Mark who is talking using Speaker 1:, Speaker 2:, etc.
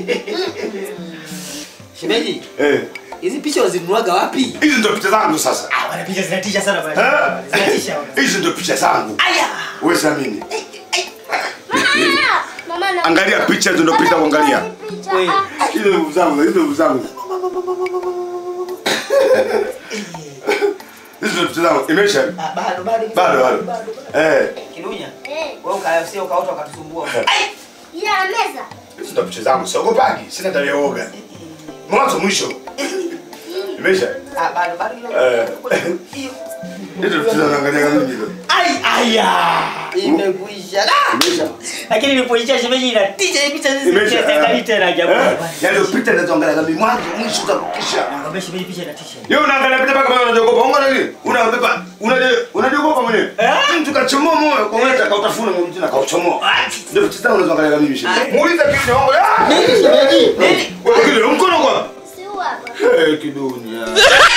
Speaker 1: Shemeji,
Speaker 2: Eh.
Speaker 1: hizi picha wazinuaga wapi?
Speaker 2: Hizi ndio picha zangu sasa.
Speaker 3: Ah, bwana picha zinatisha sana bwana.
Speaker 2: Eh?
Speaker 3: Zinatisha. bwana.
Speaker 2: Hizi ndio picha zangu.
Speaker 1: Aya!
Speaker 2: Wewe siamini.
Speaker 4: Mama na
Speaker 2: Angalia picha hizo ndio picha kuangalia.
Speaker 1: Wewe.
Speaker 2: Hizo ndio zangu, hizo ndio zangu. Hizi ndio picha zangu. Imeisha?
Speaker 1: Ah, bado bado.
Speaker 2: Bado bado. Eh.
Speaker 1: Kidunya.
Speaker 4: Eh,
Speaker 1: Wewe ukaya sio ukaota ukatusumbua.
Speaker 4: ila meza.
Speaker 2: Hizi ndio picha zangu. Siogopaji. Sina tabia ya uoga. Mwanzo mwisho. Imeisha?
Speaker 1: Ah, bado bado hilo.
Speaker 2: Eh.
Speaker 1: Hiyo.
Speaker 2: Hizo ndio picha naangalia kama mimi.
Speaker 3: Ai aya.
Speaker 1: Imekwisha. Ah!
Speaker 2: Imeisha?
Speaker 3: Lakini nilipoicha shemeji inatisha hii picha hizi.
Speaker 2: Imeisha?
Speaker 3: Siangalii tena ajabu.
Speaker 2: Eh? Yaani ndio picha ninazoangalia kama mwanzo mwisho kabisa.
Speaker 3: Nakwambia shemeji picha inatisha.
Speaker 2: Yeye unaangalia picha mpaka kama unajogopa. Unga nini? Unabeba, unaje, unajogopa mwenyewe. Mtu kachomoa moyo kwa wewe kautafuna mwingine tena kauchomoa. Ndio picha zangu unazoangalia kama mimi shemeji. Muulize kitu wangu. Ah!
Speaker 1: Nini shemeji? Nini?
Speaker 2: Wewe kile mkono kwa.
Speaker 4: Si huu hapa.
Speaker 2: Eh, kidunia.